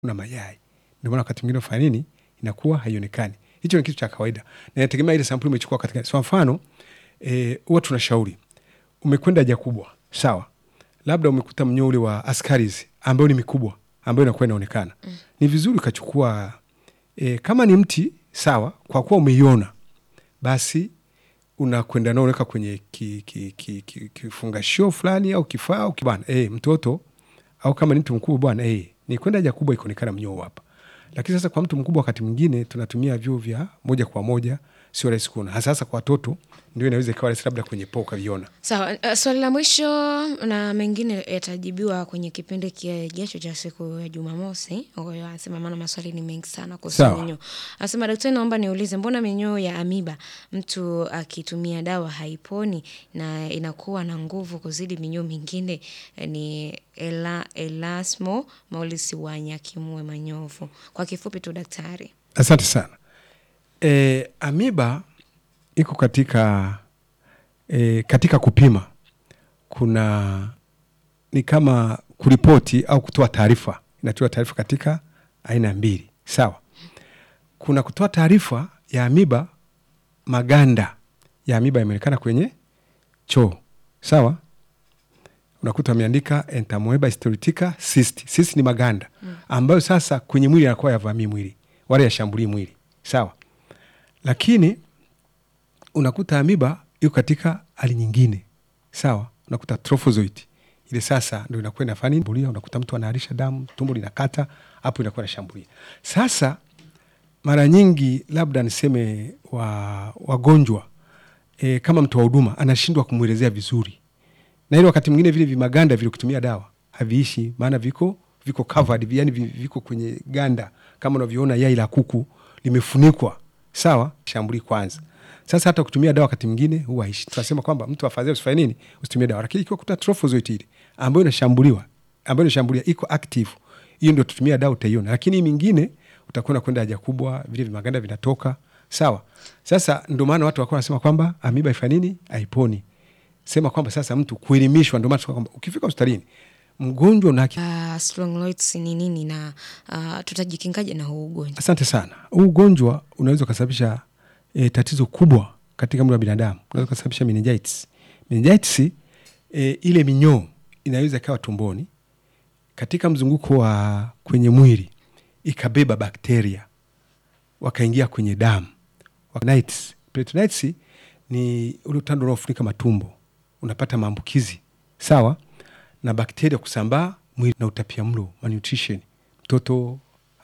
kuna mayai. Ndio maana wakati mwingine unafanya nini, inakuwa haionekani. Hicho ni kitu cha kawaida, na inategemea ile sampuli umechukua katika. Kwa mfano eh, huwa tunashauri umekwenda haja kubwa, sawa, labda umekuta mnyoo ule wa askaris ambayo ni mikubwa, ambayo inakuwa inaonekana mm. Ni vizuri ukachukua eh, kama ni mti sawa, kwa kuwa umeiona basi unakwenda nao unaweka kwenye ki, ki, ki, ki, kifungashio fulani au kifaa au kibana eh, mtoto au kama ni mtu mkubwa bwana eh, ni kwenda haja kubwa ikaonekana mnyoo hapa. Lakini sasa kwa mtu mkubwa, wakati mwingine tunatumia vyoo vya moja kwa moja, sio rahisi kuona, hasa hasa kwa watoto, ndio inaweza ikawa rahisi labda kwenye poo ukaviona. Sawa, uh, swali la mwisho na mengine yatajibiwa kwenye kipindi kijacho cha siku ya Jumamosi. Kwa hiyo anasema, maana maswali ni mengi sana kuhusu Sawa. minyoo. Anasema, daktari, naomba niulize, mbona minyoo ya amiba mtu akitumia dawa haiponi na inakuwa na nguvu kuzidi minyoo mingine? Eh, Ni ela, Elasmo Maulisi wa Nyakimwe Manyovu. Kwa kifupi tu daktari. Asante sana. E, amiba iko katika e, katika kupima kuna ni kama kuripoti au kutoa taarifa, inatoa taarifa katika aina mbili, sawa. Kuna kutoa taarifa ya amiba, maganda ya amiba yameonekana kwenye choo, sawa. Unakuta wameandika entamoeba histolytica cyst. Cyst ni maganda ambayo sasa kwenye mwili yanakuwa yavamii mwili wala yashambulii mwili, sawa. Lakini unakuta amiba iko katika hali nyingine, sawa. Unakuta trophozoite ile sasa ndo inakuwa inafanya nini, Shambulia, unakuta mtu anaharisha damu, tumbo linakata, hapo inakuwa inashambulia. Sasa mara nyingi labda niseme wa wagonjwa e, kama mtu wa huduma anashindwa kumwelezea vizuri, na ile wakati mwingine vile vimaganda vile ukitumia dawa haviishi, maana viko viko covered, yani vi- viko kwenye ganda kama unavyoona yai la kuku limefunikwa, sawa, shambuli kwanza. Sasa hata kutumia dawa wakati mwingine huwa haishi. Tunasema kwamba mtu afadhali usifanye nini, usitumie dawa, lakini ikiwa kuta trophozoite ile ambayo inashambuliwa ambayo inashambulia iko active, hiyo ndio tutumia dawa, utaiona. Lakini hii mingine utakuwa unakwenda haja kubwa, vile vimaganda vinatoka, sawa. Sasa ndio maana watu wakuwa wanasema kwamba amiba ifanye nini, haiponi sema kwamba sasa mtu kuelimishwa. Ndio maana tunasema kwamba ukifika hospitalini mgonjwa una Uh, Strongyloids ni nini na uh, tutajikingaje na huu ugonjwa? Asante sana. Huu ugonjwa unaweza ukasababisha e, tatizo kubwa katika mwili wa binadamu. Unaweza ukasababisha meningitis. Meningitis e, ile minyoo inaweza ikawa tumboni katika mzunguko wa kwenye mwili ikabeba bakteria wakaingia kwenye damu. Peritonitis. Peritonitis ni ule utando unaofunika matumbo, unapata maambukizi sawa, na bakteria kusambaa mwili na utapia mlo malnutrition. Mtoto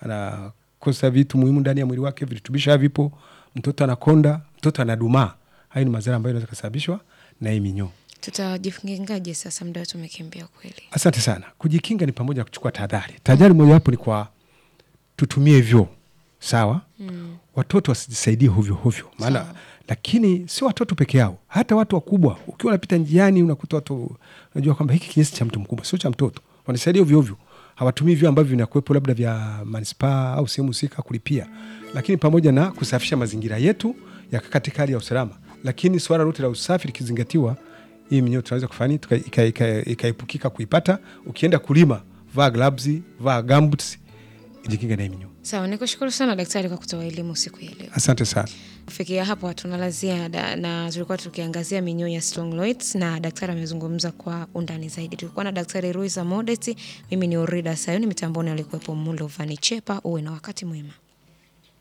anakosa vitu muhimu ndani ya mwili wake, virutubisho havipo, mtoto anakonda, mtoto anadumaa. Hayo ni madhara ambayo yanaweza kusababishwa na hii minyoo. Tutajikingaje sasa? Muda wetu umekimbia kweli. Asante sana. Kujikinga ni pamoja na kuchukua tahadhari. Tahadhari mojawapo ni kwa tutumie vyoo sawa. mm. Watoto wasijisaidie hovyo hovyo, maana lakini sio watoto peke yao, hata watu wakubwa. Ukiwa unapita njiani unakuta watu, unajua kwamba hiki kinyesi cha mtu mkubwa, sio cha mtoto, wanasaidia hovyo hovyo, hawatumii vyoo ambavyo vinakuwepo labda vya manispaa au sehemu husika kulipia, lakini pamoja na kusafisha mazingira yetu yaka katika hali ya usalama. Lakini swala lote la usafi likizingatiwa, hii minyoo tunaweza kufanya tuka- ika- ika- ikaepukika kuipata. Ukienda kulima, vaa gloves, vaa gumboots, jikinga na hii minyoo. Sawa, nikushukuru sana daktari kwa kutoa elimu siku ya leo. Asante sana. Kufikia hapo hatuna la ziada, na tulikuwa tukiangazia minyoo ya Strongyloids na daktari amezungumza kwa undani zaidi. Tulikuwa na daktari Ruiza Modesti, mimi ni Orida Sayuni, mitamboni alikuwepo Mulo Vani Chepa. Uwe na wakati mwema.